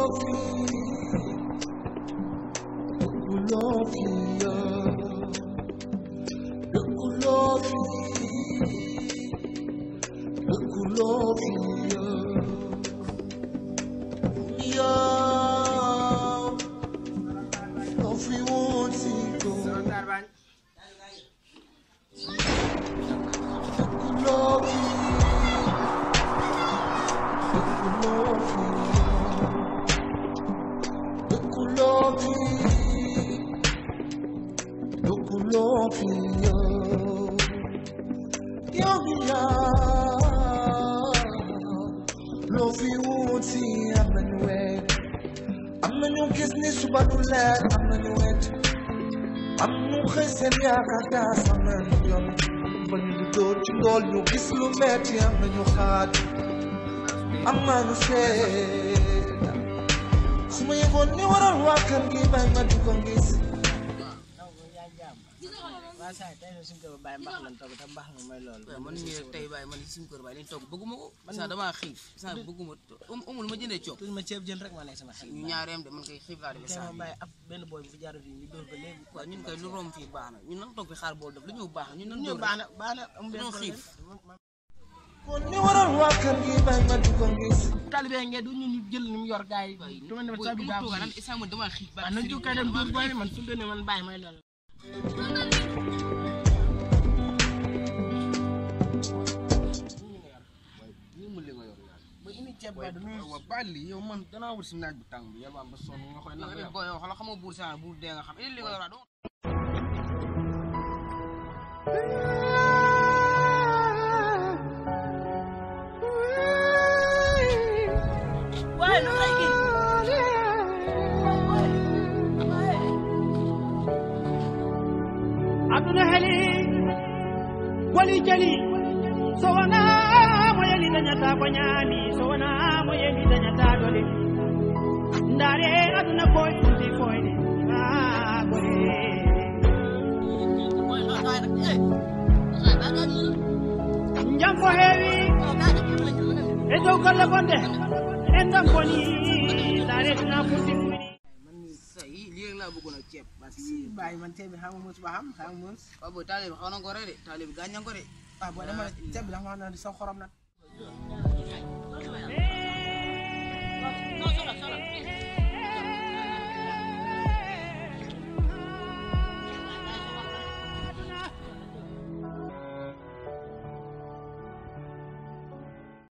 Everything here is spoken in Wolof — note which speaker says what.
Speaker 1: am na ñu gis ni suba du leer am na ñu wet am ñu xëy seen yaakaar daa sama yoon ba ñu di dóor ci ndool ñu gis lu metti am na ñu xaat am na ñu seet su ma yëgoon ni waral waa kër gi bay ma di ko gis
Speaker 2: waa saa tey suñu kër bàyyi mbax lan togg te mbax mi mooy loolu.
Speaker 3: waaw man mii rek tey bàyyi man suñu kër bàyyi liñ togg bëgguma ko saa damaa xiif saa bëgguma amul ma jëndee coob
Speaker 2: tuuti ma ceeb jën rek ma nekk sama xel.
Speaker 3: ñu ñaareem de man koy xiif laa defee
Speaker 2: tey
Speaker 3: saa
Speaker 2: ma bàyyi ab benn booy bu fi jaarul fii ñu dóor ko léegi.
Speaker 3: waaw ñun koy lu romb fii baax na ñun nan toog fi xaar bool def lu ñëw baax na ñun nan
Speaker 2: ñu
Speaker 3: dóor
Speaker 2: baax na baax na am benn
Speaker 3: dañoo xiif.
Speaker 1: kon ni waral waa kër gi bay ma di ko gis
Speaker 2: talibé ngeen du ñu ñu jël ni mu yor gars yi.
Speaker 3: waaye
Speaker 2: du ma ne ma
Speaker 3: booy
Speaker 2: saa bi
Speaker 3: bu
Speaker 2: daa
Speaker 3: mu
Speaker 2: ko
Speaker 3: toogaa naan isaa man damaa xiif
Speaker 2: waaw nañ jóg kay dem dóor booy bi man su dee ne man bàyyi may loolu.
Speaker 3: ñu mu li nga yor yaa
Speaker 2: ba indi ceeb ba du nuyu.
Speaker 4: waaw bàlli yow man danaa wut si naaj bu tàng bi yàlla ba sonn nga koy
Speaker 3: nga
Speaker 4: nag
Speaker 3: def booy yow xala xamoo buur saa buur dee nga xam li nga yor doo
Speaker 2: waaye lu lay kii.
Speaker 5: aduna heli wali jali so wona mo yeli dañata ko ñaami so wona mo yeli dañata dole ndaare aduna koye ɗumti koyde a gore jam ko heewi e dow golle bonde en tan boni ndaare tuna furti ɗumini
Speaker 3: sa yi lii rek laa bëggoon ak ceeb parce que
Speaker 2: si bàyyi man ceeb bi xam nga mos ba xam xam nga mos.
Speaker 3: waaw booy taale bi xaw na ko rey de taale bi gaañ na ko de
Speaker 2: waaw boo dama ceeb bi da nga wax ne sa xorom nag.